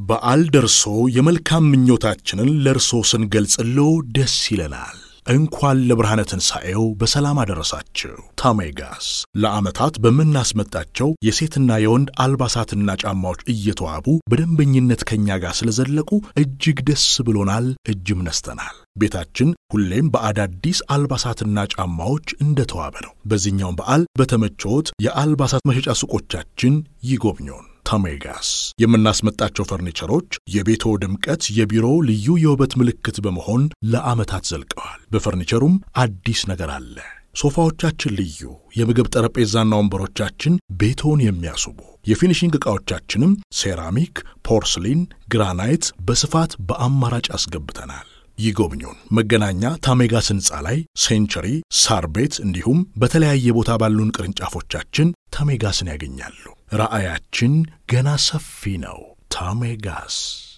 በዓል ደርሶ የመልካም ምኞታችንን ለእርሶ ስንገልጽሎ ደስ ይለናል። እንኳን ለብርሃነ ትንሣኤው በሰላም አደረሳችሁ። ታሜጋስ ለዓመታት በምናስመጣቸው የሴትና የወንድ አልባሳትና ጫማዎች እየተዋቡ በደንበኝነት ከእኛ ጋር ስለዘለቁ እጅግ ደስ ብሎናል፣ እጅም ነስተናል። ቤታችን ሁሌም በአዳዲስ አልባሳትና ጫማዎች እንደተዋበ ነው። በዚህኛውም በዓል በተመቾት የአልባሳት መሸጫ ሱቆቻችን ይጎብኙን። ታሜጋስ የምናስመጣቸው ፈርኒቸሮች የቤቶ ድምቀት፣ የቢሮ ልዩ የውበት ምልክት በመሆን ለዓመታት ዘልቀዋል። በፈርኒቸሩም አዲስ ነገር አለ። ሶፋዎቻችን ልዩ፣ የምግብ ጠረጴዛና ወንበሮቻችን ቤቶን የሚያስቡ፣ የፊኒሽንግ ዕቃዎቻችንም ሴራሚክ፣ ፖርስሊን፣ ግራናይት በስፋት በአማራጭ አስገብተናል። ይጎብኙን። መገናኛ ታሜጋስ ሕንፃ ላይ ሴንቸሪ፣ ሳር ቤት እንዲሁም በተለያየ ቦታ ባሉን ቅርንጫፎቻችን ታሜጋስን ያገኛሉ። ራዕያችን ገና ሰፊ ነው። ታሜጋስ